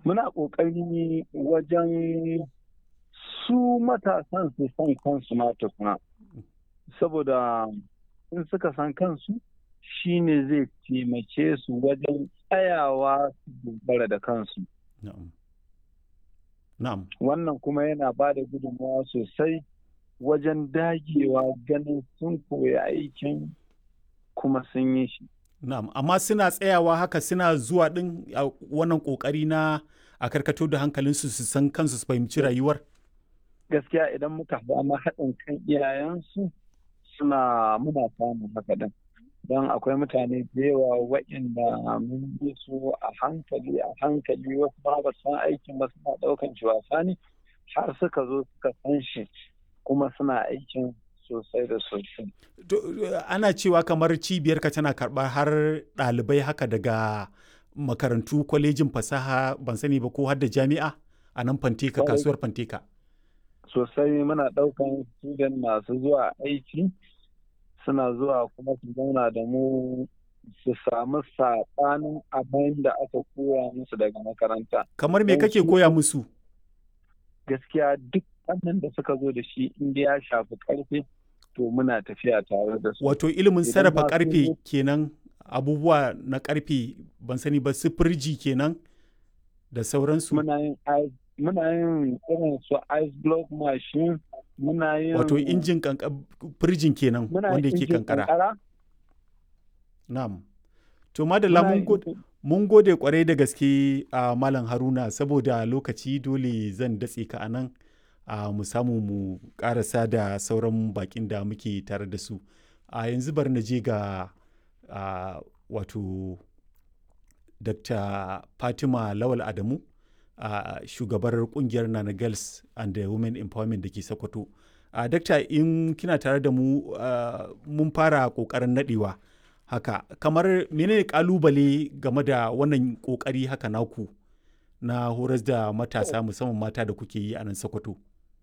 muna ƙoƙari wajen su matasan su san kansu ma tukuna saboda in suka san kansu shine zai taimake su wajen tsayawa su dogara da kansu Na'am. Na'am. wannan kuma yana ba da gudunmawa sosai wajen dagewa ganin sun koya aikin kuma sun yi shi Na'am, amma suna tsayawa haka suna zuwa ɗin a wannan ƙoƙari na a karkato da hankalinsu su san kansu su fahimci rayuwar? gaskiya idan muka samu haɗin kan iyayensu suna muna samun haka din don akwai mutane da yawa waɗanda mun bi su a hankali a hankali wasu ba ba san aikin ba suna ɗaukan shi wasa ne har suka zo suka san shi kuma suna aikin sosai da sosai. To, Ana cewa kamar cibiyarka tana karɓar har ɗalibai haka daga makarantu kwalejin fasaha ban sani ba ko har da jami'a a nan fanteka Kwarai. kasuwar fanteka. Sosai muna ɗaukan student masu zuwa aiki suna zuwa kuma su zauna da mu su samu saɓanin abin da aka koya musu daga makaranta. Kamar me Don kake su- koya musu? Gaskiya duk wannan da suka zo da shi inda ya shafi ƙarfe to muna tafiya tare da su. Wato ilimin Idan sarrafa ma sun ƙarfe zo- kenan abubuwa na ƙarfe ban sani ba su firji kenan da sauransu. muna yin ice muna yin irin su ice block machine muna yin Wato injin kanka firjin kenan muna wanda yin yake injin kankara. Na'am. To madalla muna mun yin gode. injin- Mun gode kwarai da gaske a Malam Haruna saboda lokaci dole zan datse ka a nan a mu samu mu karasa da sauran bakin da muke tare da su. A yanzu bari na je ga a, wato Dr. Fatima Lawal Adamu a shugabar kungiyar Nana Girls and the Women Empowerment da ke Sokoto. A Dakta in kina tare da mu a, mun fara kokarin nadewa. haka kamar menene kalubale game da wannan kokari haka naku na horas da matasa musamman mata da kuke yi a nan sokoto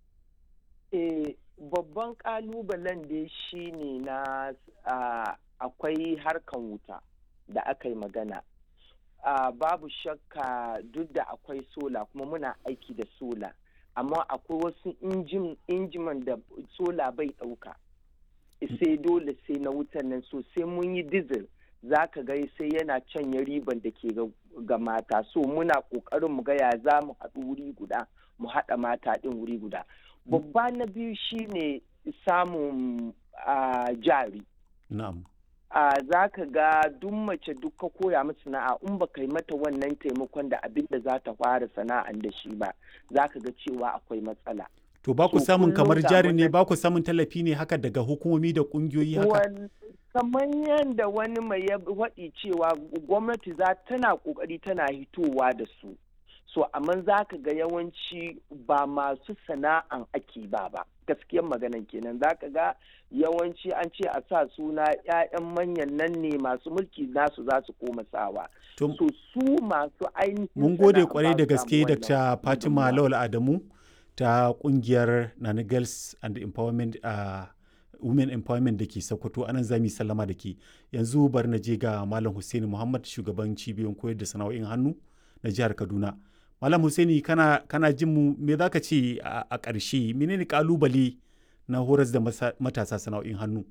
Eh, babban kalubalen dai shi ne na ah, akwai harkan wuta da aka yi magana. Ah, babu shakka duk da akwai sola kuma muna aiki da sola, amma akwai wasu injin- injiman da sola bai ɗauka. sai dole sai na wutan nan so sai mun yi diesel za ka ga sai yana canya riban da ke ga- ga mata so muna ƙoƙarin mu ga ya za mu haɗu wuri guda mu haɗa mata ɗin wuri guda babba na biyu shine samun ah, jari na'am a za ka ga duk mace duk ka koya mata sana'a in ba yi mata wannan taimakon da abin da za ta fara sana'an da shi ba za ka ga cewa akwai matsala to ba ku So, samun kullum kamar ga jari ne wannan- ba ku samun tallafi ne haka daga hukumomi da kungiyoyi haka Wal- kamar yadda wani mai ya waɗi cewa gwamnati za tana ƙoƙari tana hitowa da su so amma za ka ga yawanci ba masu sana'an ake ba ba gaskiyar maganan kenan za ka ga yawanci an ce a sa suna 'ya'yan manyan nan ne masu mulki nasu za su koma sawa to so su masu ainihin mun gode sana'a kwarai ba da su gaske samu dr wannan fatima gudunmawa. lawal adamu ta kungiyar nana girls and empowerment a women empowerment da ke sokoto anan za mu yi sallama da ke yanzu bari na je ga malam hussaini muhammad shugaban cibiyoyin koyar da sana'o'in hannu na jihar kaduna malam hussaini kana, kana jin mu me za ka ce a a ƙarshe menene kalubale na horas da masa- matasa sana'o'in hannu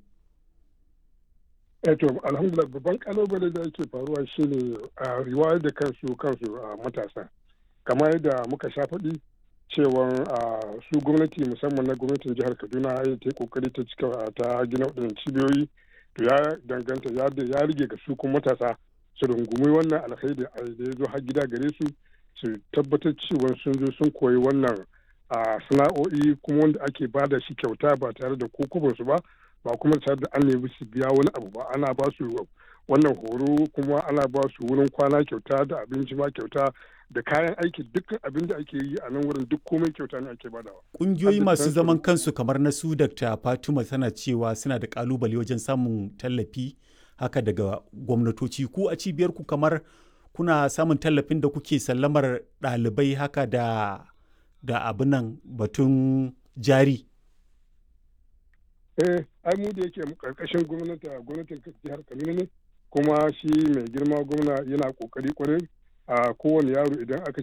Eh to alhamdulillah babban kalubale da yake faruwa shine a riwayar da kansu kansu a matasa kamar yadda muka sha faɗi cewa su gwamnati musamman na gwamnatin jihar kaduna ya ta yi kokari ta cika ta gina waɗannan cibiyoyi to ya danganta ya ya rige ga su kuma matasa su rungumi wannan alkhairi da ya zo har gida gare su su tabbatar cewa sun zo sun koyi wannan a sana'o'i kuma wanda ake ba da shi kyauta ba tare da kokobansu ba ba kuma tare da an nemi su biya wani abu ba ana ba su wannan horo kuma ana ba su wurin kwana kyauta da abinci ma kyauta da kayan aiki dukkan abin da ake yi a nan wurin duk komai kyauta ne ake badawa. Ƙungiyoyi Hadda masu kansu- zaman kansu kamar na su Dr. Fatima tana cewa suna da kalubale wajen samun tallafi haka daga gwamnatoci ku a cibiyar ku kamar kuna samun tallafin da kuke sallamar ɗalibai haka da da abinan batun jari. eh ai mu da yake karkashin gwamnati gwamnatin jihar kaduna ne kuma shi mai girma gwamna yana kokari kwarai a kowane yaro idan aka